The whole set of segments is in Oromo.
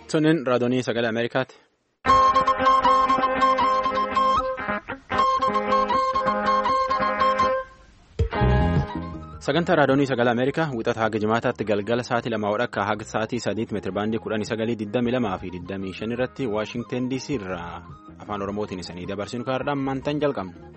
Sunin raadiyoo sagalee Ameerikaati. Sagantaa raadiyoo sagalee Ameerikaa wixata haga jimaataatti galgala sa'aatii lamaa wadhakka haga sa'aatii sadiitti meetirabaandii kudhanii sagalii digdamii lamaa fi digdamii shan irratti Waashingteen DC irraa afaan Oromootiin isanii dabarsinu kaardhaan maantaan jalqabna.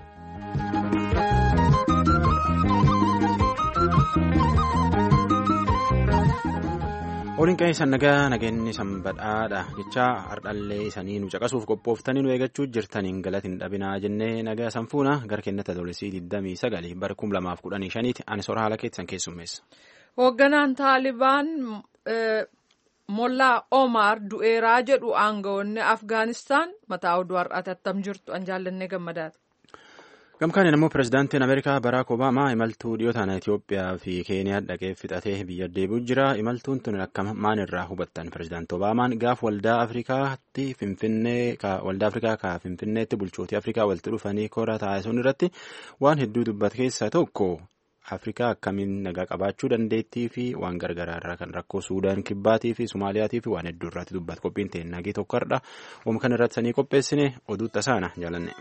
Waliin qe'ee nagaa nageenyi sanbadhaadha jecha hardhallee isanii nu caqasuuf qophooftanii nu eeggachuu jirtaniin galatiin dhabinaa jennee nagaa sanfuuna gara kennata adoolessii 29 bara 2015 ani soora haala keessan keessummeessa. Hoogganaan Taalibaan Mollaa Omar du'eeraa jedhu aangawoonni Afgaanistaan mataa oduu har'aati attam jirtu an jaallannee gammadaati. Gamkaaniin immoo pirezidaantiin Ameerikaa Baraak Obaamaa imaltuu dhiyootaan Itoophiyaa fi Keeniyaa dhaqee fixatee biyya deebi'u jira. Imaltuun tun akka maalirraa hubattan pirezidaantii Obaamaan gaaf waldaa Afrikaatti Finfinnee waldaa Afrikaa ka Finfinneetti bulchootii Afrikaa walitti dhufanii koora taasisuun irratti waan hedduu dubbate keessaa tokko Afrikaa akkamiin nagaa qabaachuu dandeettii fi waan gargaraarraa kan rakkoo Suudaan kibbaatii fi Sumaaliyaatii fi waan hedduu irratti dubbate qophiin ta'e nagee tokko har'a oom kan irratti sanii qopheessine oduu tasaana jaalanne.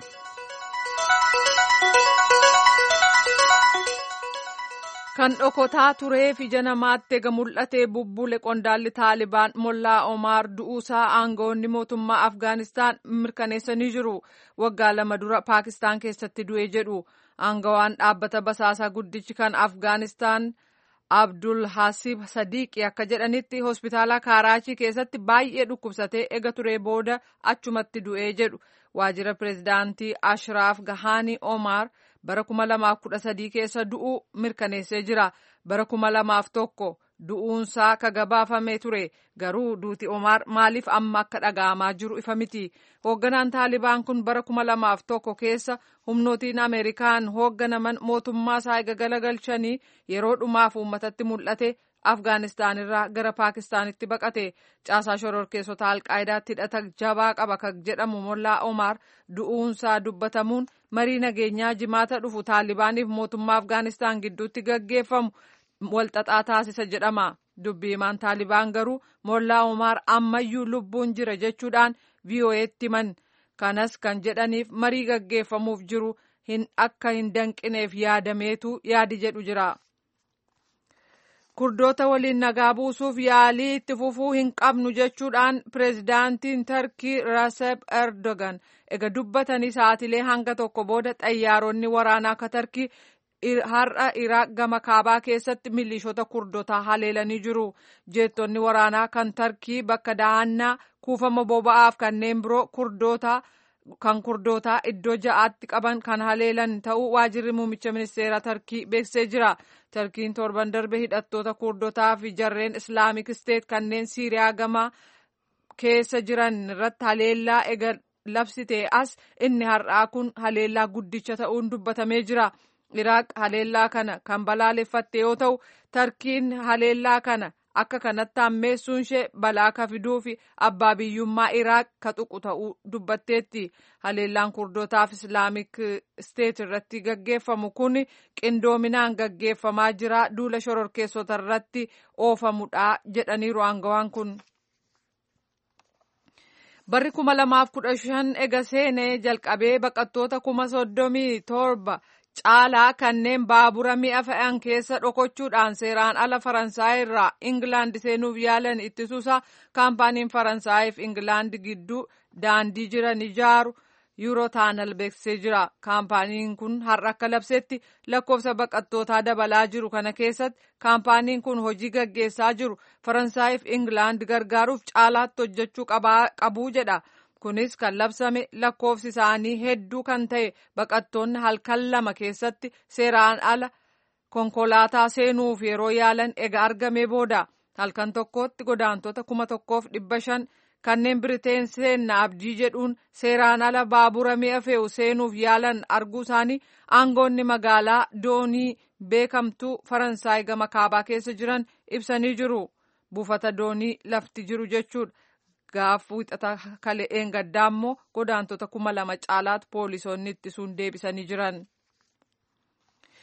Kan dhokotaa turee fi ija namaatti ega mul'atee bubbule qondaalli Taalibaan Mollaa Omaar du'uusaa aangawoonni mootummaa Afgaanistaan mirkaneessanii jiru. Waggaa lama dura Paakistaan keessatti du'ee jedhu. Aangawaan dhaabbata basaasaa guddichi kan Afgaanistaan Abdul Hasib Sadiiqi akka jedhanitti hospitaala Kaaraachii keessatti baay'ee dhukkubsatee ega turee booda achumatti du'ee jedhu. Waajjira pireezidaantii Ashraaf Gahaanii Omaar. bara kuma lamaaf kudha sadii keessa du'uu mirkaneessee jira bara kuma lamaaf tokko du'uunsaa ka gabaafamee ture garuu duuti omaar maaliif amma akka dhaga'amaa jiru ifa miti hoogganaan taalibaan kun bara kuma lamaaf tokko keessa humnootiin ameerikaan hoogganaman mootummaa isaa eega galagalchanii yeroo dhumaaf uummatatti mul'ate afgaanistaan irraa gara paakistaanitti baqate caasaa shororkeessota alqaayidaatti hidhata jabaa qaba kan jedhamu mollaa omaar du'uunsaa dubbatamuun marii nageenyaa jimaata dhufu taalibaaniif mootummaa afgaanistaan gidduutti gaggeeffamu walxaxaa taasisa jedhama dubbii himaan taalibaan garuu mollaa omaar ammayyuu lubbuun jira jechuudhaan vii'oo'eetti himan kanas kan jedhaniif marii gaggeeffamuuf jiru akka hin danqineef yaadameetu yaadi jedhu jira. kurdoota waliin nagaa buusuuf yaalii itti fufuu hin qabnu jechuudhaan pireezidaantiin tarkii raseb erdogan ega dubbatanii sa'aatilee hanga tokko booda xayyaaronni waraanaa akka tarkii har'a iraaq gama kaabaa keessatti milishoota kurdootaa haleelanii jiru jeettonni waraanaa kan tarkii bakka dahannaa kuufama boba'aaf kanneen biroo kurdootaa kan kurdootaa iddoo ja'aatti qaban kan haleelan ta'uu waajirri muummicha ministeeraa tarkii beeksisee jira. tarkiin torban darbe hidhattoota kurdotaa fi jarreen islaamik isteet kanneen siiriyaa gama keessa jiran irratti haleellaa ega labsitee as inni har'aa kun haleellaa guddicha ta'uun dubbatamee jira. iraaq haleellaa kana kan balaaleffatte yoo ta'u tarkiin haleellaa kana akka kanatti hammeessuun ishee balaa ka fiduu fi abbaa biyyummaa iraaq ka tuqu ta'uu dubbatteetti haleellaan kurdootaaf islaamik isteet irratti gaggeeffamu kun qindoominaan gaggeeffamaa jira duula shororkeessota irratti oofamudha jedhaniiru aangawaan kun. barri kuma lamaaf kudha shan ega seenee jalqabee baqattoota kuma soddomii torba. caalaa kanneen baabura mi'a fe'an keessa dhokochuudhaan seeraan ala faransaay irraa ingilaand seenuuf yaalan ittisuusa kaampaaniin faransaayif ingilaand gidduu daandii jiran ijaaru yuurotaanal beeksisee jira kaampaaniin kun har'a akka labsetti lakkoofsa baqattootaa dabalaa jiru kana keessatti kaampaaniin kun hojii gaggeessaa jiru faransaayif ingilaand gargaaruuf caalaatti hojjechuu qabuu jedha. kunis kan labsame lakkoofsi isaanii hedduu kan ta'e baqattoonni halkan lama keessatti seeraan ala konkolaataa seenuuf yeroo yaalan ega argamee booda halkan tokkotti godaantota kuma tokkoof dhibba shan kanneen biriteen seenna abdii jedhuun seeraan ala baabura mi'a fe'u seenuuf yaalan arguu isaanii aangoonni magaalaa doonii beekamtuu faransaay gama kaabaa keessa jiran ibsanii jiru buufata doonii lafti jiru jechuudha. gaaf wixata kale'een gaddaa immoo godaantota kuma lama caalaatti poolisoonni ittisuun deebisanii jiran.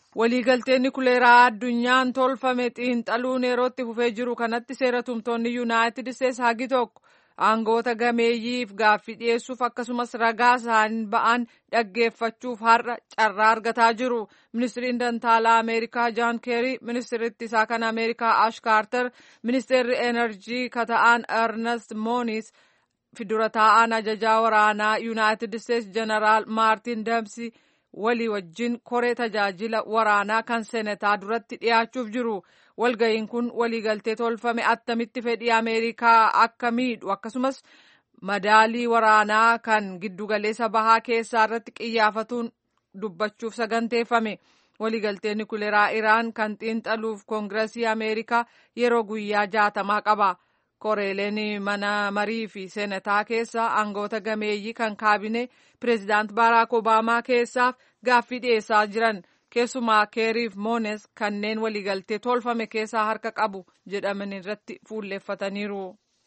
waliigalteen nukuleeraa addunyaan tolfame xiinxaluun yerootti fufee jiru kanatti seera tumtoonni yuunaayitid isteetsi hagi tokko aangoota gameeyyiif gaaffii dhiyeessuuf akkasumas ragaa isaan ba'an dhaggeeffachuuf har'a carraa argataa jiru ministiriin dantaalaa ameerikaa jaan keerii ministiritti isaa kan ameerikaa ash kaartar ministeerri enerjii kata'aan ernest moonis dura taa'aan ajajaa waraanaa yuunaayitid isteetsi jeneraal maartin damsi walii wajjin koree tajaajila waraanaa kan senetaa duratti dhiyaachuuf jiru walga'iin kun waliigaltee tolfame attamitti fedhii ameerikaa akka miidhu akkasumas madaalii waraanaa kan giddugaleessa bahaa keessaa irratti qiyyaafatuun dubbachuuf saganteeffame waliigaltee nukuleeraa iraan kan xiinxaluuf koongiresii ameerikaa yeroo guyyaa jaatamaa qaba. koreeleen mana marii fi seenataa keessa aangoota gameeyyii kan kaabinee pireezidaant baaraak obaamaa keessaaf gaaffii dhiyeessaa jiran keessumaa keeriif moones kanneen waliigaltee tolfame keessaa harka qabu jedhaman irratti fuulleeffataniiru.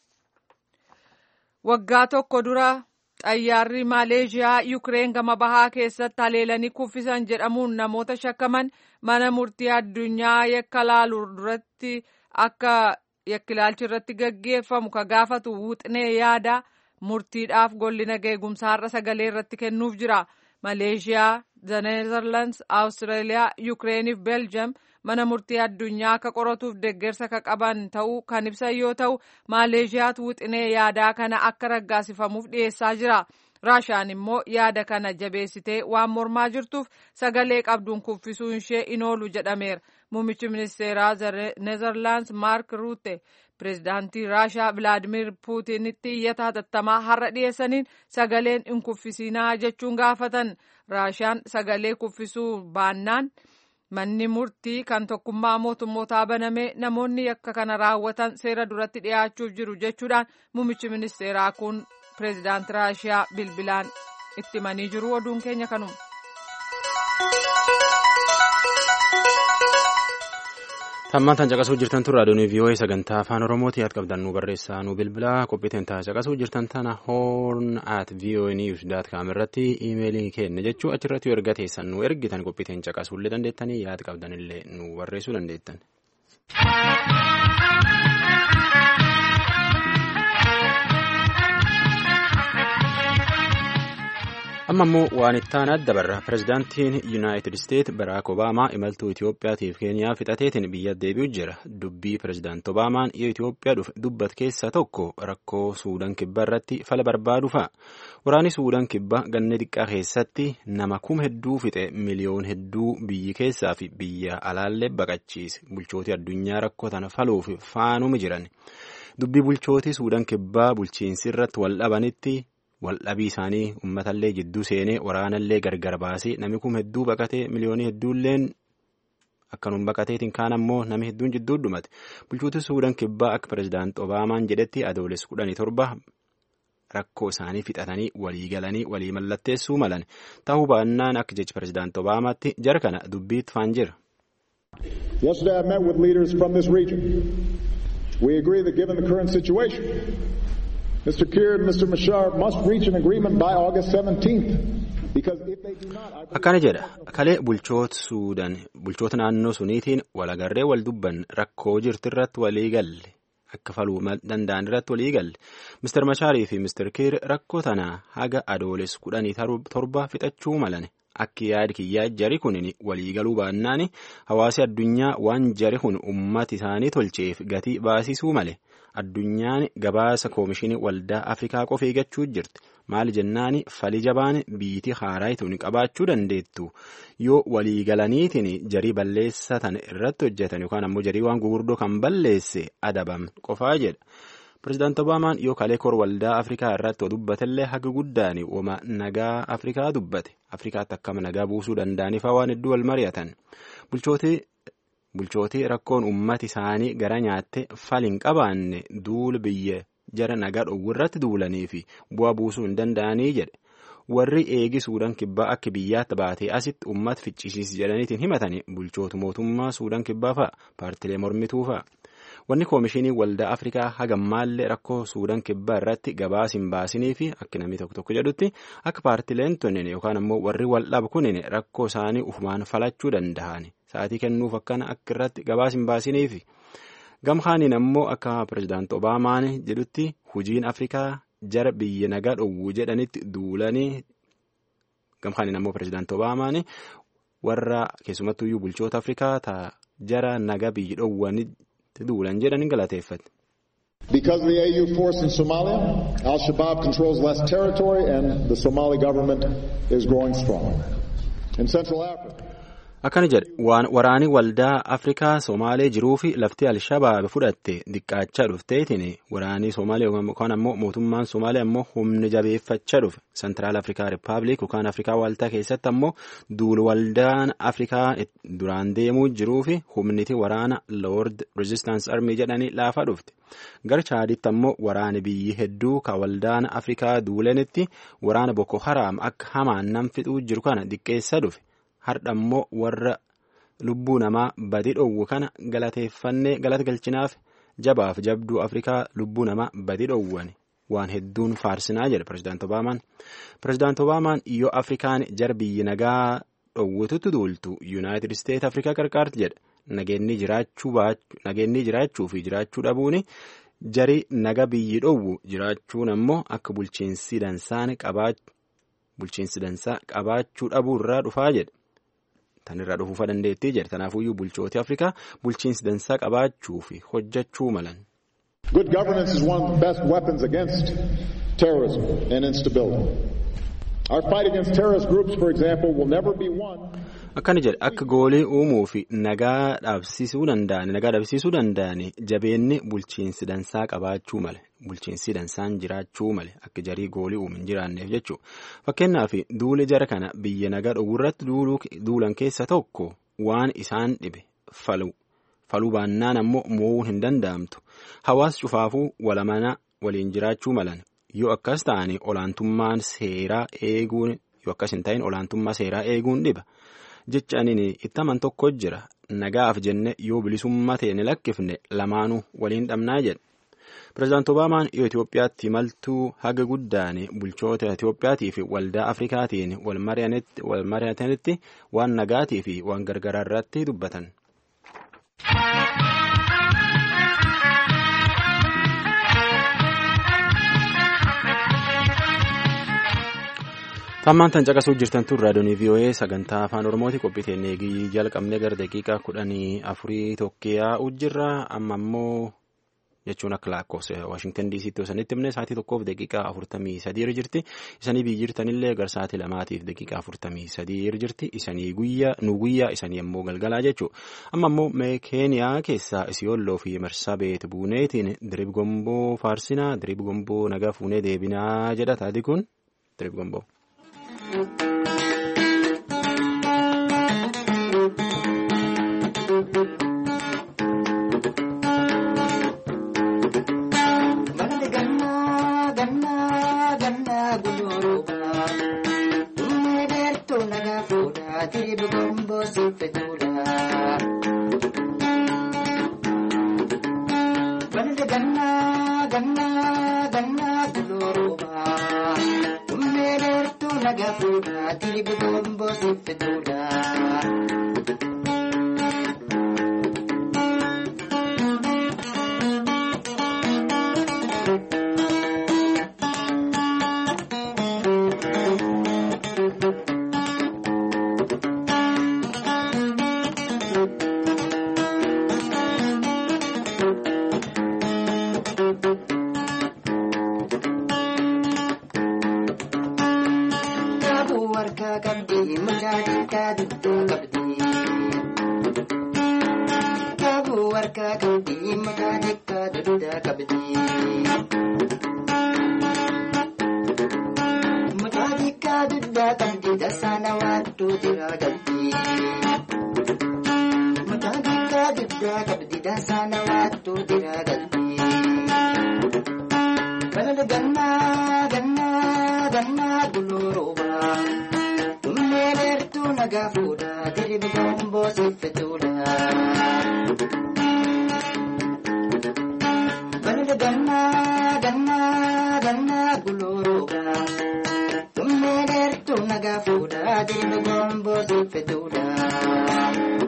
waggaa tokko dura xayyaarri maaleeshiyaa yukireen gama bahaa keessatti haleelanii kuffisan jedhamuun namoota shakkaman mana murtii addunyaa yakka laalu duratti akka yakkilaalchi irratti gaggeeffamu ka gaafatu wuxnee yaada murtiidhaaf golli nageegumsaa har'a sagalee irratti kennuuf jira maleeshiyaa neezerlands awustiraaliyaa yukireeniif beeljiyeem mana murtii addunyaa akka qoratuuf deeggarsa ka qaban ta'uu kan ibsan yoo ta'u maaleeshiyaatu wuxinee yaadaa kana akka raggaasifamuuf dhiyeessaa jira raashaan immoo yaada kana jabeessitee waan mormaa jirtuuf sagalee qabduun kuffisuun ishee in oolu jedhameera muummichi ministeeraa neezerlaands maark ruute pireezidaantii raashaa vilaadimir puutinitti iyyata hatattamaa har'a dhiyeessaniin sagaleen in kuffisinaa jechuun gaafatan raashaan sagalee kuffisuu baannaan manni murtii kan tokkummaa mootummootaa banamee namoonni yakka kana raawwatan seera duratti dhiyaachuuf jiru jechuudhaan muummichi ministeeraa kun pireezidaanti raashiyaa bilbilaan itti himanii jiru oduun keenya kanuma. Tammaan tan caqasuu jirtan tun raadiyoon vii'oo'ee sagantaa afaan oromooti yaad qabdan nu barreessaa nu bilbilaa qophiiteen taa caqasuu jirtan tana hoorn at vii'oo'ee niwus daat kaam irratti iimeelii kenna jechuu achirratti yoo erga teessan nu ergitan qophiiteen caqasuu illee dandeettanii yaad qabdan illee nu barreessuu dandeettan. amma immoo waan ittaan adda barra pireezidaantiin yuunaayitid isteet baraak obaamaa imaltuu itiyoophiyaatiif keeniyaa fixateetiin biyya deebi'u jira dubbii pireezidaant obaamaan yoo itiyoophiyaa dhufe dubbat keessaa tokko rakkoo suudaan kibbaa irratti fala barbaadu fa'a waraanni suudaan kibbaa ganna xiqqaa keessatti nama kuma hedduu fixe miliyoon hedduu biyyi keessaa fi biyya alaallee baqachiise bulchootii addunyaa rakkoo tana faluuf faanuma jiran dubbii bulchootii suudaan kibbaa bulchiinsi irratti wal dhabanitti. waldhabii isaanii uummatallee jidduu seenee waraanallee gargar baasee namni kun hedduu baqatee miliyoonii hedduulleen akkanuma baqateetiin kaan ammoo namni hedduun jidduu dhumate bulchootii suudaan kibbaa akka pireezidaant obaamaan jedhetti adoolessa kudhanii torba rakkoo isaanii fixatanii walii galanii walii mallatteessuu malan ta'uu baannaan akka jechi pireezidaant obaamaatti jara kana dubbiitti faan jira. Yesterday I met with leaders from this region. We agree that given the current situation, Mr. Kiir and Mr. Mashar must reach an agreement by August 17th. Because if they do not, I Akkana jedha kalee bulchoota Suudaan bulchoota naannoo suniitiin walagarree wal dubban rakkoo jirti irratti walii galle akka faluu danda'an irratti walii galle Mr. Mashaarii fi Mr. Kiir rakkoo tana haga adoolessa kudhanii torba fixachuu malan akki yaadi kiyyaa jari kun waliigaluu baannaan hawaasi addunyaa waan jari kun ummati isaanii tolcheef gatii baasisuu male. addunyaan gabaasa koomishinii waldaa afrikaa qofa eeggachuu jirti maali jennaani fali jabaan biitii haaraa ittiin qabaachuu dandeettu yoo waliigalaniitiin jarii balleessatan irratti hojjetan yookaan ammoo jarii waan gugurdoo kan balleesse adabam qofaa jedha. Pireezidaant Obaamaan yoo kalee kor waldaa Afrikaa irratti dubbatellee haga guddaan wama nagaa Afrikaa dubbate. Afrikaatti akkama nagaa buusuu danda'aniif waan hedduu wal mari'atan. Bulchootii rakkoon uummati isaanii gara nyaatte fal hin qabaanne duula biyya jara nagaa dhowwu irratti duulanii fi bu'aa buusuu hin danda'anii jedhe. Warri eegi Suudaan kibbaa akka biyyaatti baatee asitti uummata ficcisiis jedhaniitiin himatanii bulchootu mootummaa Suudaan kibbaa fa'a paartilee mormituu fa'a. Wanni koomishinii waldaa Afrikaa hagammaallee rakkoo Suudaan kibbaa irratti gabaas hin baasinii fi akka namni tokko tokko jedhutti akka paartileen tunnine yookaan ammoo warri wal dhabu kunin rakkoo isaanii ufumaan falachuu danda'ani. sa'aatii kennuuf akkana akka irratti gabaas hin baasiniifi. Gamkaaniin ammoo akka pirezidaant Obaamaan jedhutti hojiin Afrikaa jara biyya nagaa dhowwuu jedhanitti duulanii gamkaaniin ammoo pirezidaant Obaamaan warra keessumattuyyuu bulchoota Afrikaa ta jara nagaa biyya dhowwanitti duulan jedhanii galateeffate. Because of the AU force in Somalia, Al Shabaab controls less territory and the Somali government is growing strong. In Central Africa, Akkana jedhe waraani waldaa Afrikaa Somaalee jiruu fi lafti Alshabaab fudhatte diqqaachaa dhufteetiin waraanii Somaalee yookaan ammoo mootummaan Somaalee ammoo humni jabeeffachaa dhufe Sentiraal Afrikaa Rippaabilik yookaan Afrikaa Waaltaa keessatti ammoo duul waldaan Afrikaa duraan deemuu jiruu fi humniti waraana Lord Resistance Army jedhanii laafaa dhufte. Gara Chaaditti ammoo waraani biyyi hedduu ka waldaan Afrikaa duulanitti waraana Boko Haram akka hamaan nam fixuu jiru kana diqqeessaa dhufe. Har'a immoo warra lubbuu namaa badii dhowwu kana galateeffannee galata galchinaaf jabaaf jabduu Afrikaa lubbuu namaa badii dhowwan waan hedduun faarsinaa jedhe pirezidaant Obaamaan. Pirezidaant Obaamaan yoo Afrikaan jara biyyi nagaa dhowwitutti duultu Yuunaayitid Isteet Afrikaa qarqaarti jedhe nageenni jiraachuu fi jiraachuu dhabuun jari naga biyyi dhowwu jiraachuun ammoo akka bulchiinsi dansaa qabaachuu dhabuu irraa dhufaa jedhe. Tan irraa dhufuufa dandeettii jedhe tanaafuyyuu bulchooti Afrikaa bulchiinsi dansaa qabaachuu fi hojjechuu malan. good governance is one of the best weapons against terrorism and instability. Our fight against terrorist groups, for example, will never be won Akkana jedhe akka goolii uumuu fi nagaa dhaabsisuu danda'an nagaa dhabsiisuu danda'an jabeenni bulchiinsi dansaa qabaachuu male bulchiinsi dansaan jiraachuu male akka jarii goolii uumu hin jiraanneef jechuudha. Fakkeenyaaf duuli jara kana biyya nagaa dhowwurratti duulan keessa tokko waan isaan dhibe falu faluu baannaan ammoo mo'uun hin danda'amtu. Hawaas cufaafuu walamana waliin jiraachuu malan yoo akkas ta'anii olaantummaan seeraa eeguun yoo akkas hin ta'in olaantummaa seeraa eeguun dhiba. jecha ani itti aman tokko jira nagaaf jenne yoo bilisummaa ta'e ni lakkifne lamaanuu waliin dhabnaa jedhe. Pireezidaant Obaamaan yoo Itoophiyaatti imaltuu haga guddaan bulchoota Itoophiyaatii fi waldaa Afrikaatiin wal mari'atanitti waan nagaatii fi waan gargaraa irratti dubbatan. Tammaan tan caqasuu jirtan tun raadiyoonii VOA sagantaa afaan Oromooti qophii teennee eegii jalqabnee gara daqiiqaa kudhanii afurii tokkeeyaa ujjirra amma immoo jechuun akka lakkoofsa Waashingtan DC'tti yoo sanitti himne sa'aatii tokkoof daqiiqaa afurtamii sadii irra jirti isanii biyyi jirtanillee gara sa'aatii lamaatiif daqiiqaa afurtamii sadii irra jirti isanii guyyaa nu guyyaa isanii ammoo galgalaa jechuudha amma immoo keeniyaa keessaa isiyolloo fi marsaa beet buuneetiin dirib gomboo faarsinaa dirib gomboo nagaa fuunee deebinaa jedha taati kun dirib gomboo.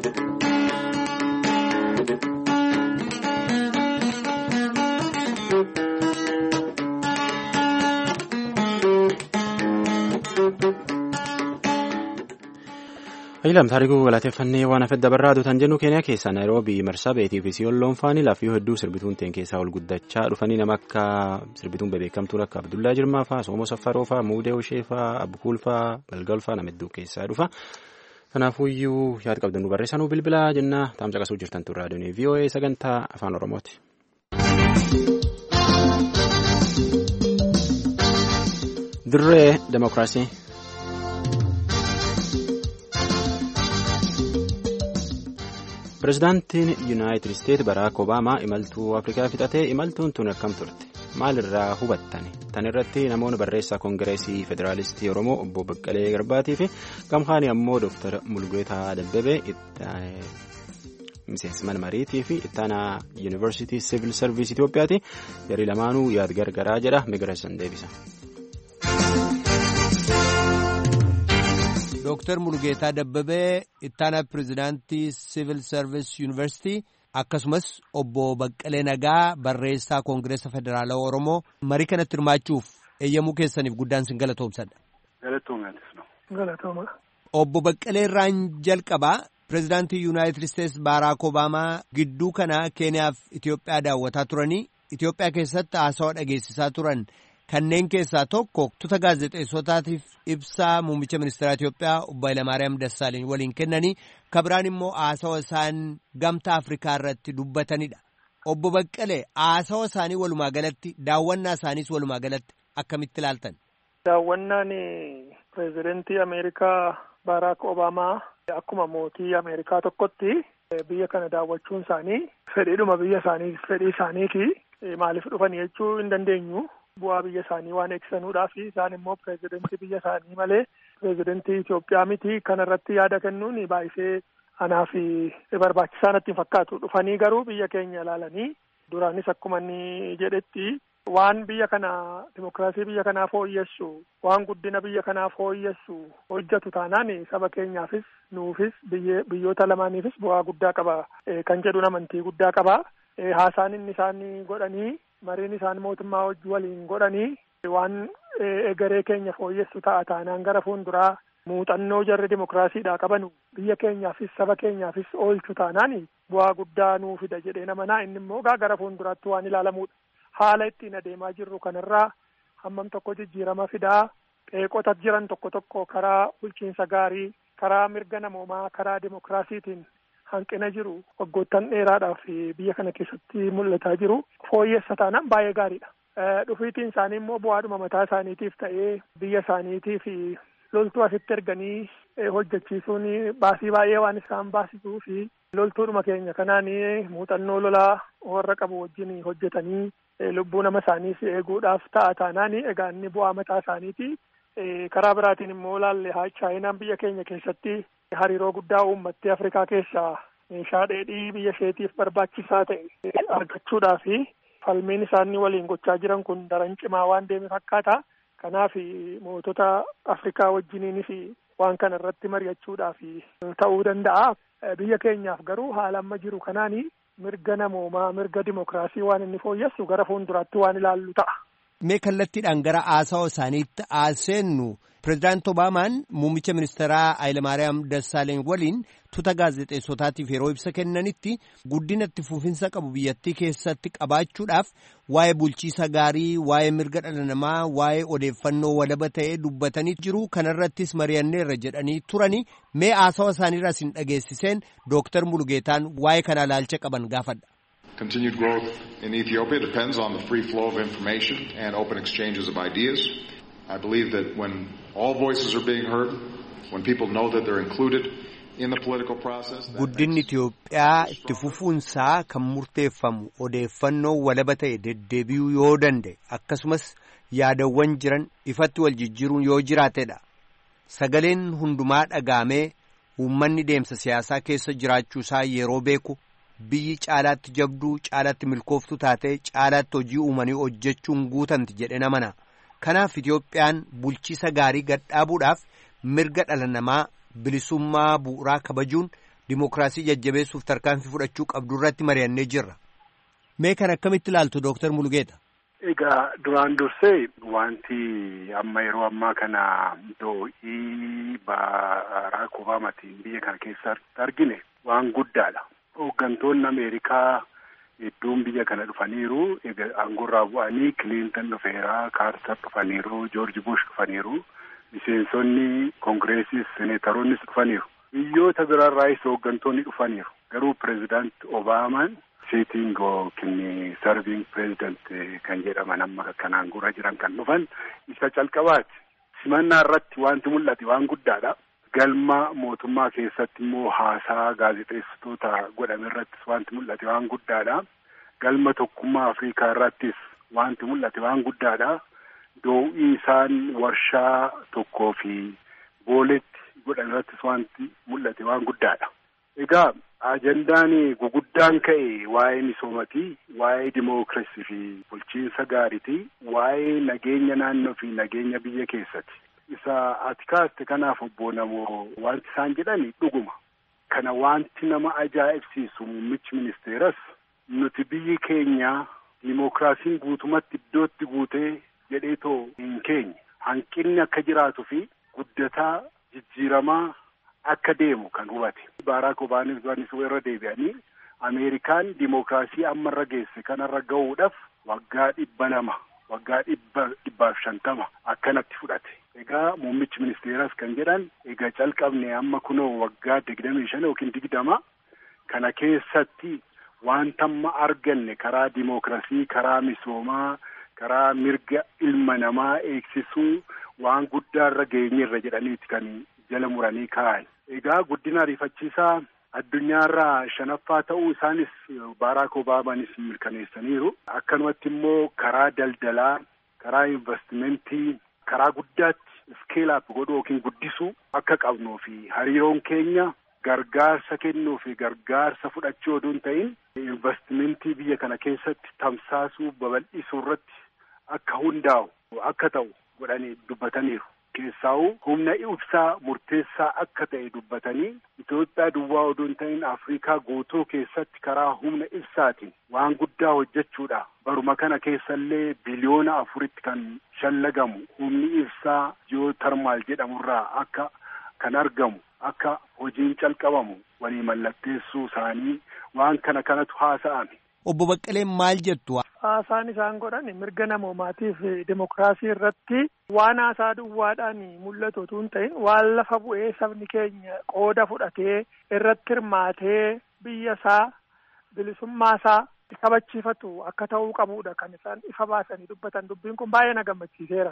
Ayilam taarikuu galateeffannee waan hafet dabarraa duutan jennu keenya keessaa naayiroobii marsaa beetii fi siyoon faanii laafii hedduu sirbituun teen keessaa ol guddachaa dhufanii nama akka sirbituun bebeekamtuun akka Abdullaa Jirmaa fa'aa Soomoo Saffaroo fa'aa Muudee Ushee fa'aa Abbukuul fa'aa Galgal fa'aa nama hedduu keessaa dhufa. Kanaafuyyuu yaada qabdan nu barreessanuu bilbilaa jenna taamsa qasuu jirtan turre raadiyoon VOA sagantaa afaan Oromooti. Dirree Demokiraasii. Pireezidaantiin Yuunaayitid Isteet Baraak Obaamaa imaltuu Afrikaa fixatee imaltuun tun akkam turte? Maalirraa hubattani? Tan irratti namoonni barreessaa Koongireesii Federaalistii Oromoo obbo Baqqalee Garbaatii fi gamhaanii ammoo Dooktar Mulgeetaa Dabbabee miseensi mana mariitii fi ittaanaa Yuunivarsiitii Siivil Sarviis Itoophiyaati. Jarii lamaanuu yaad gargaraa jedha Migireessan deebisa. Dooktar Mulgeetaa Dabbabee ittaanaa pirezidaantii Siivil Sarviis Yuunivarsiitii akkasumas obbo Baqqalee Nagaa barreessaa Koongireesa Federaalaa Oromoo marii kanatti hirmaachuuf eeyyamuu keessaniif guddaan sin galatoomsadha. Galatooma. Obbo Baqqalee irraan jalqabaa pirezidaantii Yuunaayitid Isteets Baaraak Obaamaa gidduu kana Keeniyaaf Itoophiyaa daawwataa turanii Itoophiyaa keessatti haasawaa dhageessisaa turan. Kanneen keessaa tokko tuuta gaazexeessotaatiif ibsaa muummicha ministeera Itoophiyaa obbo Hayilamaariyaam Dassaaleny waliin kennanii kabiraan immoo haasawa isaan gamtaa Afrikaa irratti dubbatanidha. Obbo Baqqalee haasawa isaanii walumaa galatti daawwannaa isaaniis walumaa galatti akkamitti ilaaltan? Daawwannaan pireezidentii Ameerikaa Baaraak Obaamaa akkuma mootii Ameerikaa tokkotti biyya kana daawwachuun isaanii fedhiidhuma biyya isaanii fedhii isaaniiti maaliif dhufan jechuu hin dandeenyu. bu'aa biyya isaanii waan eegsisanuudhaaf isaan immoo pireezidentii biyya isaanii malee pireezidentii Itoophiyaa miti kana irratti yaada kennuun baay'isee anaaf barbaachisaa natti hin fakkaatu dhufanii garuu biyya keenya ilaalanii duraanis akkuma inni jedhetti waan biyya kana dimokiraasii biyya kanaa fooyyessu waan guddina biyya kanaa fooyyessu hojjetu taanaan saba keenyaafis nuufis biyyoota lamaaniifis bu'aa guddaa qaba kan jedhuun amantii guddaa qaba haasaan inni isaan godhanii mariin isaan mootummaa wajji waliin godhanii waan egeree keenya fooyyessu ta'a taanaan gara fuulduraa muuxannoo jarri dimokiraasiidhaa qabanu biyya keenyaafis saba keenyaafis oolchu taanaan bu'aa guddaa nuu fida jedhee namanaa inni immoo gara fuulduraatti waan ilaalamudha. Haala ittiin adeemaa jirru kanarraa hammam tokko jijjiirama fidaa qeeqota jiran tokko tokko karaa bulchiinsa gaarii karaa mirga namoomaa karaa dimokiraasiitiin hanqina jiru waggoottan dheeraadhaaf biyya kana keessatti mul'ataa jiru fooyyessa taanaan baay'ee gaariidha. Dhufiitiin isaanii immoo bu'aadhuma mataa isaaniitiif ta'ee biyya isaaniitiif loltuu asitti erganii hojjechiisuun baasii baay'ee waan isaan baasisuu fi loltuudhuma keenya kanaan muuxannoo lolaa warra qabu wajjin hojjetanii lubbuu nama isaaniis eeguudhaaf ta'a taanaan egaa inni bu'aa mataa isaaniiti. Karaa biraatiin immoo laalle chaayinaan biyya keenya keessatti hariiroo guddaa uummattee Afrikaa keessaa meeshaa dheedhii biyya isheetiif barbaachisaa ta'e argachuudhaaf falmiin isaanii waliin gochaa jiran kun daran cimaa waan deeme fakkaata. Kanaaf mootota Afrikaa wajjiniinis waan kana irratti mari'achuudhaaf ta'uu danda'a. Biyya keenyaaf garuu haala amma jiru kanaani mirga namoomaa mirga dimokiraasii waan inni fooyyessu gara fuulduraatti waan ilaallu ta'a. Mee kallattiidhaan gara haasawa isaaniitti haaseennu pireezidaanti Obaamaan muummicha ministeeraa Hayilamaariyaam Dassaaleeny waliin tuuta gaazexeessotaatiif yeroo ibsa kennanitti guddina itti fufinsa qabu biyyattii keessatti qabaachuudhaaf waa'ee bulchiisa gaarii, waa'ee mirga dhala namaa, waa'ee odeeffannoo walaba ta'ee dubbatanii jiru. Kanarrattis mari'anneerra jedhanii turani. Mee haasawa isaaniirraa isin dhageessiseen Dooktar Mulgeetaan waa'ee kana ilaalcha qaban gaafadha. Continued growth in Ethiopia depends on the free flow of information and open exchanges of ideas. I believe that when all voices are being heard, when people know that they're included in the political process. Guddinni Itoophiyaa itti fufuunsaa kan murteeffamu odeeffannoo walaba ta'e deddeebi'uu yoo danda'e akkasumas yaadawwan jiran ifatti wal jijjiiruun yoo jiraatedha. Sagaleen hundumaa dhagaamee uummanni deemsa siyaasaa keessa jiraachuusaa yeroo beeku. biyyi caalaatti jabduu caalaatti milkooftu taatee caalaatti hojii uumanii hojjechuun guutamti jedhe namana kanaaf Itoophiyaan bulchiisa gaarii gadhaabuudhaaf mirga dhala namaa bilisummaa bu'uuraa kabajuun dimookiraasii jajjabeessuuf tarkaanfii fudhachuu qabdu irratti mari'annee jirra. Mee kan akkamitti ilaaltu Dooktar Mulugeeta? Egaa duraan dursee wanti amma yeroo ammaa kana doo'ii Baaraak Obaamaatiin biyya kana keessatti argine waan guddaadha. Hooggantoonni Ameerikaa hedduun biyya kana dhufaniiru. Egaa aangoorraa bu'anii Kiliintan dhufeera, Kaartar dhufaniiru, Joorji Bush dhufaniiru. Miseensonni Koongireesis, Seneetaroonnis dhufaniiru. Biyyoota biraarraayis hooggantoonni dhufaniiru. Garuu Pireezidaant Obaamaan siitiin yookiin sarviing pireezidant kan jedhaman amma kan aangoorra jiran kan dhufan isa calqabaati. Simannaa irratti wanti mul'ate waan guddaadha. Galma mootummaa keessatti immoo haasaa gaazexeessitoota godhame irrattis wanti mul'ate waan guddaadha. Galma tokkummaa Afrikaa irrattis wanti mul'ate waan guddaadha. Doo'ii isaan warshaa tokkoo fi booletti godhan irrattis wanti mul'ate waan guddaadha. Egaa ajandaan guguddaan ka'e waa'ee misoomatii, waa'ee dimookiraasii fi bulchiinsa gaariitii, waa'ee nageenya naannoo fi nageenya biyya keessatti. Isa ati kaaste kanaaf obbo namoo wanti isaan jedhani dhuguma. Kana wanti nama ajaa'ibsiisu muummichi ministeeras nuti biyyi keenya dimookiraasiin guutumatti iddootti guutee jedheetoo hin keenye. Hanqinni akka jiraatuu fi guddataa jijjiiramaa akka deemu kan hubate. Baaraak Obaamaan irra deebi'anii Ameerikaan dimookiraasii amma irra geesse kanarra gahuudhaaf waggaa dhibba lama waggaa dhibba dhibbaaf shantama akkanatti fudhate. Egaa muummichi ministeeras kan jedhan egaa calqabne amma kunoo waggaa digdamii shan yookiin digdama kana keessatti wanta amma arganne karaa dimookiraasii karaa misoomaa karaa mirga ilma namaa eegsisuu waan guddaa irra geenyerra jedhaniiti kan jala muranii kaa'an. Egaa guddina ariifachiisaa addunyaarraa shanaffaa ta'uu isaanis Baaraak Obaamaanis mirkaneessaniiru. Akkanumatti immoo karaa daldalaa, karaa investimentii, karaa guddaatti iskeelaap godhuu yookiin guddisuu akka qabnuu fi hariiroon keenya gargaarsa kennuu fi gargaarsa fudhachuu oduu hin ta'in investimentii biyya kana keessatti tamsaasuu babal'isuu irratti akka hundaa'u akka ta'u godhanii dubbataniiru. Keessaa'uu humna ibsaa murteessaa akka ta'e dubbatanii Itoophiyaa duwwaa oduu hin ta'in Afrikaa guutuu keessatti karaa humna ibsaatiin waan guddaa hojjechuudha. Baruma kana keessallee biliyoona afuritti kan shallagamu humni ibsaa jiyootarmaal jedhamurraa akka kan argamu akka hojiin calqabamu walii mallatteessuu isaanii waan kana kanatu haasa'ame. Obbo Baqqaleen maal jettu? Haasaan isaan godhan mirga namoomaatiif dimokiraasii irratti waan haasaa duwwaadhaan mul'atu utuu hin ta'in waan lafa bu'ee sabni keenya qooda fudhatee irratti hirmaatee biyya isaa bilisummaa isaa kabachiifatu akka ta'uu qabudha kan isaan ifa baasanii dubbatan dubbiin kun baay'ee na gammachiiseera.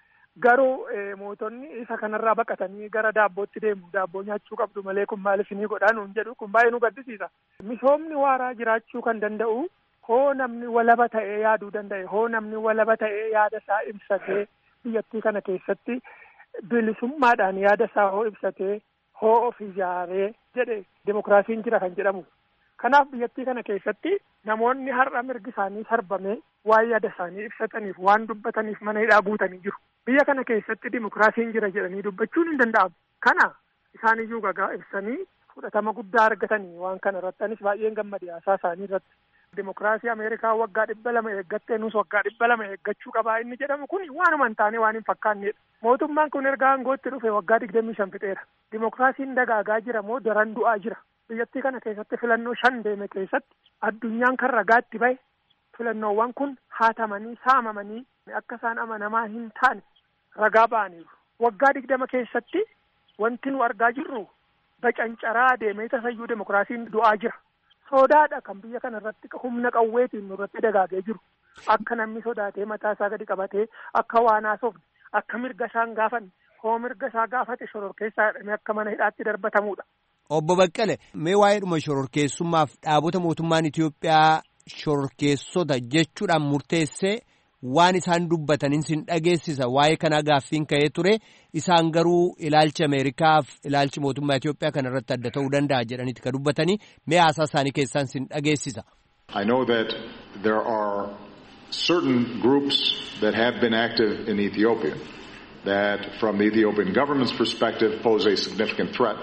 Garuu mootonni isa kanarraa baqatanii gara daabbootti deemu daabboo nyaachuu qabdu malee kun maaliif ni godhaa nuun jedhu kun baay'ee nu gaddisiisa. Misoomni waaraa jiraachuu kan danda'u hoo namni walaba ta'ee yaaduu danda'e hoo namni walaba ta'ee yaada isaa ibsatee biyyattii kana keessatti bilisummaadhaan yaada isaa hoo ibsatee hoo of ijaaree jedhe dimokiraasiin jira kan jedhamu. Kanaaf biyyattii kana keessatti namoonni har'a mirgi isaanii sarbamee waan yaada isaanii ibsataniif waan dubbataniif mana hidhaa guutanii jiru. Biyya kana keessatti dimokiraasiin jira jedhanii dubbachuun hin danda'amu. Kana isaaniyyuu gagaa ibsanii fudhatama guddaa argatanii waan kana irratti anis baay'een gammade haasaa isaanii irratti. Dimokiraasii Ameerikaa waggaa dhibba lama eeggattee nus waggaa dhibba lama eeggachuu qabaa inni jedhamu kun waanuma hin taane waan hin fakkaannedha. Mootummaan kun erga aangootti dhufe waggaa digdamii shan fixeera. Dimokiraasiin dagaagaa jira moo daran du'aa jira. Biyyattii kana keessatti filannoo shan deeme keessatti addunyaan kan ragaatti bahe filannoowwan kun haatamanii saamamanii akka isaan amanamaa hin taane ragaa ba'aniiru. Waggaa digdama keessatti wanti nu argaa jirru bacancaraa deemee tasayyuu dimokiraasiin du'aa jira. Sodaadha kan biyya kana irratti humna qawweetiin nurratti dagaagee jiru. Akka namni sodaatee mataa isaa gadi qabatee akka waan haasofne akka mirga isaan gaafanne hoo mirga isaa gaafate shororkeessaa jedhamee akka mana hidhaatti darbatamudha. Obbo Baqqale mee waa'ee dhuma shororkeessummaaf dhaabota mootummaan Itoophiyaa shororkeessota jechuudhaan murteessee waan isaan dubbatanin sin dhageessisa waa'ee kanaa gaaffiin ka'ee ture isaan garuu ilaalchi Ameerikaaf ilaalchi mootummaa Itoophiyaa kana irratti adda ta'uu danda'a jedhaniiti kan dubbatanii mee haasaa isaanii keessaan sin dhageessisa. I know that there are certain groups that have been active in Ethiopia that from the Ethiopian government's perspective pose a significant threat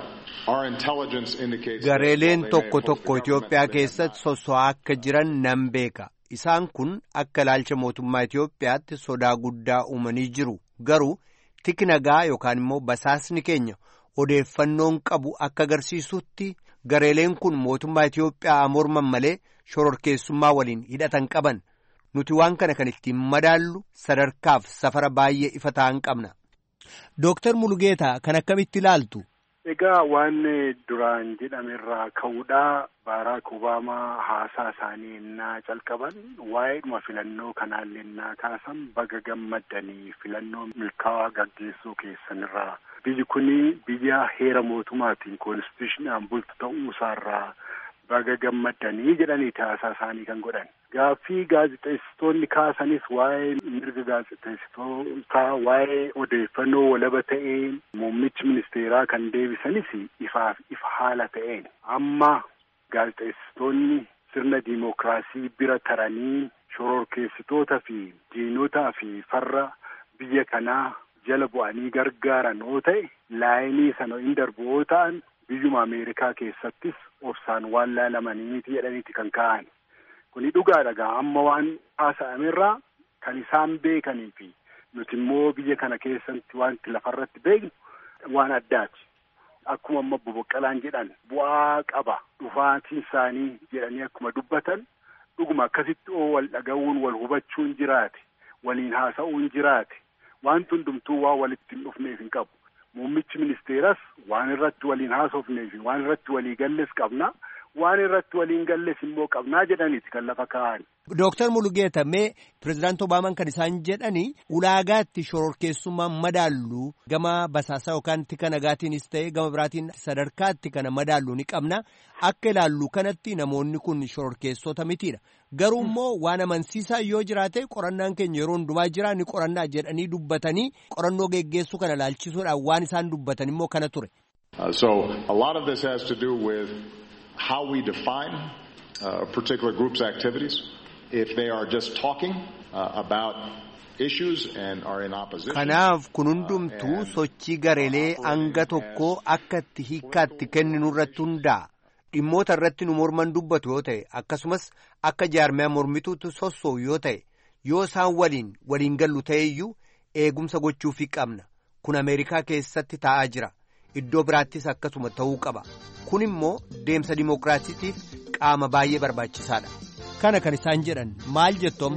Gareeleen tokko tokko Itoophiyaa keessatti sosso'aa akka jiran nan beeka. Isaan kun akka ilaalcha mootummaa Itoophiyaatti sodaa guddaa uumanii jiru. Garuu tiki nagaa yookaan immoo basaasni keenya odeeffannoon qabu akka agarsiisutti gareeleen kun mootummaa Itoophiyaa morman malee shororkeessummaa waliin hidhatan qaban. Nuti waan kana kan ittiin madaallu sadarkaaf safara baay'ee ifa ta'an qabna. Dooktar Mulugeetaa kan akkamitti ilaaltu? Egaa waan duraan jedhamerraa ka'uudhaa Baaraak Obaamaa haasaa isaanii ennaa calqaban waa'eedhuma filannoo kanaallee ennaa kaasan baga gammaddanii filannoo milkaa'aa gaggeessuu keessanirraa biyyi kuni biyya heera mootummaatiin koonstituushinaan bultu ta'uu isaarraa baga gammaddanii jedhaniiti haasaa isaanii kan godhan. Gaaffii gaazexeessitoonni kaasanis waa'ee mirga gaazexeessitootaa waa'ee odeeffannoo walaba ta'een muummichi ministeeraa kan deebisanis ifaaf ifa haala ta'een amma gaazexeessitoonni sirna diimokiraasii bira taranii shororkeessitoota fi diinotaa fi farra biyya kanaa jala bu'anii gargaaran yoo ta'e laayinii sana hin darbu yoo ta'an biyyuma Ameerikaa keessattis obsaan waan laalamanii miti jedhaniiti kan ka'an. Kuni dhugaadha gaa amma waan haasa'amerraa kan isaan beekanii fi nuti immoo biyya kana keessatti wanti lafarratti beeknu waan addaati. Akkuma amma boboqqalaan jedhan bu'aa qaba dhufaatiin isaanii jedhanii akkuma dubbatan dhuguma akkasitti oo wal dhaga'uun wal hubachuun jiraate waliin haasa'uun jiraate wanti hundumtuu waan walitti hin dhufneef hin qabu. Muummichi ministeeras waan irratti waliin haasofneef waan irratti walii galles qabna. waan irratti waliin galles immoo qabnaa jedhaniiti kan lafa kaa'an. Dooktar Mulugeeta mee pirezidaanti Obaamaan kan isaan jedhani ulaagaatti shororkeessummaan madaallu gama basaasaa yookaan tika nagaatiinis ta'e gama biraatiin sadarkaatti kana madaallu ni qabna akka ilaallu kanatti namoonni kun shororkeessota mitiidha. Garuu immoo waan amansiisaa yoo jiraate qorannaan keenya yeroo hundumaa jira ni qorannaa jedhanii dubbatanii qorannoo geggeessuu kana laalchisuudhaan waan isaan dubbatan immoo kana ture. So a lot of this has to do with how we define uh, a particular group's activities. If they are just talking uh, about issues and are in opposition. Kanaaf kun hundumtuu sochii gareelee hanga tokkoo akka itti hiikkaatti kenninu irratti hundaa'a. Dhimmoota irratti nu morman dubbatu yoo ta'e akkasumas akka jaarmiyaa mormituutti sossoo'u yoo ta'e yoo isaan waliin waliin gallu ta'eyyuu eegumsa gochuufii qabna. Kun Ameerikaa keessatti taa'aa jira. Iddoo biraattis akkasuma ta'uu qaba. Kun immoo deemsa dimookiraasiitiif qaama baay'ee barbaachisaadha. Kana kan isaan jedhan maal jettoom?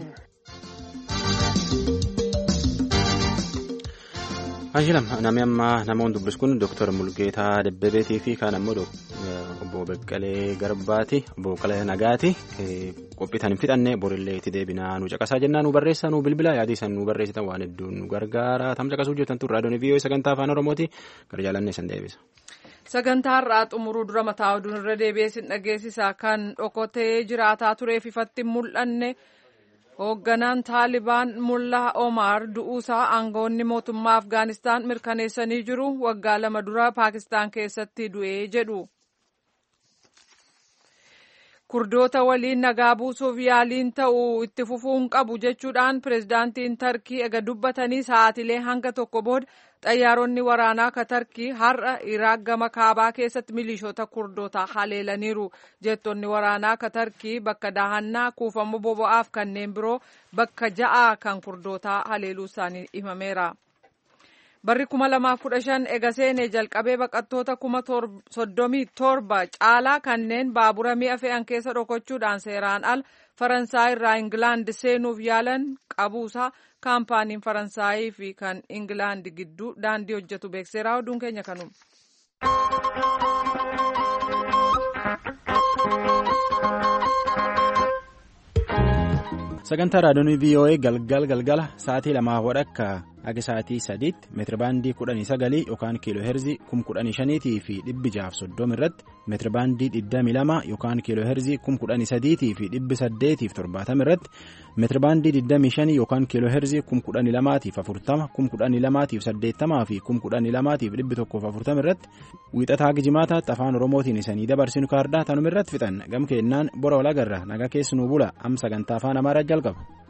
Ashilam namni amma namoonni dubbis kun Dooktar Mulgeetaa Dabbabeetii fi kaan ammoo obbo Beqqalee Garbaati obbo Beqqalee Nagaati qophiitan hin fixanne borillee itti deebinaa nu caqasaa jennaa nu barreessaa nu bilbila yaadii san nu barreessitan waan hedduun nu gargaara tam caqasuu hojjetan turre raadiyoon viiyoo sagantaa afaan oromooti gara jaalannee san deebisa. Sagantaa har'aa xumuruu dura mataa oduun irra deebi'ee dhageessisaa kan dhokotee jiraataa tureef ifatti mul'anne. hoogganaan taalibaan mullaa omar du'uusaa aangoonni mootummaa afgaanistaan mirkaneessanii jiru waggaa lama dura paakistaan keessatti du'ee jedhu kurdoota waliin nagaa buusuuf yaaliin ta'u itti fufuun qabu jechuudhaan pirezidaantiin tarkii ega dubbatanii sa'aatilee hanga tokko booda xayyaaronni waraanaa ka tarkii har'a iraaq gama kaabaa keessatti milishoota kurdootaa haleelaniiru jettonni waraanaa ka tarkii bakka daahannaa kuufamuu boba'aaf kanneen biroo bakka ja'aa kan kurdootaa haleeluu isaanii himameera. barri kuma lamaaf kudha shan ega seenee jalqabee baqattoota kuma soddomii torba caalaa kanneen baabura mi'a fe'an keessa dhokochuudhaan seeraan al faransaay irraa ingilaand seenuuf yaalan qabuusaa kaampaaniin faransaayii fi kan ingilaand gidduu daandii hojjetu beekseera oduun keenya kanuma. sagantaa raadiyoon voa galgal galgala sa'aatii lamaa wadhakka akka sa'aatii sadiitti meetirabaandii kudhanii sagalii yookaan kiiloo heerzii kum kudhanii shaniitii fi dhibbi jaaf soddoma irratti meetirabaandii digdamii lama yookaan kiiloo heerzii kum kudhanii sadiitii fi dhibbi saddeetiif torbaatama irratti meetirabaandii digdamii shanii yookaan kiiloo heerzii kum kudhanii lamaatiif afurtama kum kudhanii lamaatiif saddeettamaa fi kum kudhanii lamaatiif dhibbi tokkoof afurtama irratti wiixataa gijimaataatti afaan oromootiin isanii dabarsinu kaardaa tanuma irratti fixan gam keennaan bora walagarra nagaa keessanuu bula am sagantaa afaan amaaraa jalqaba.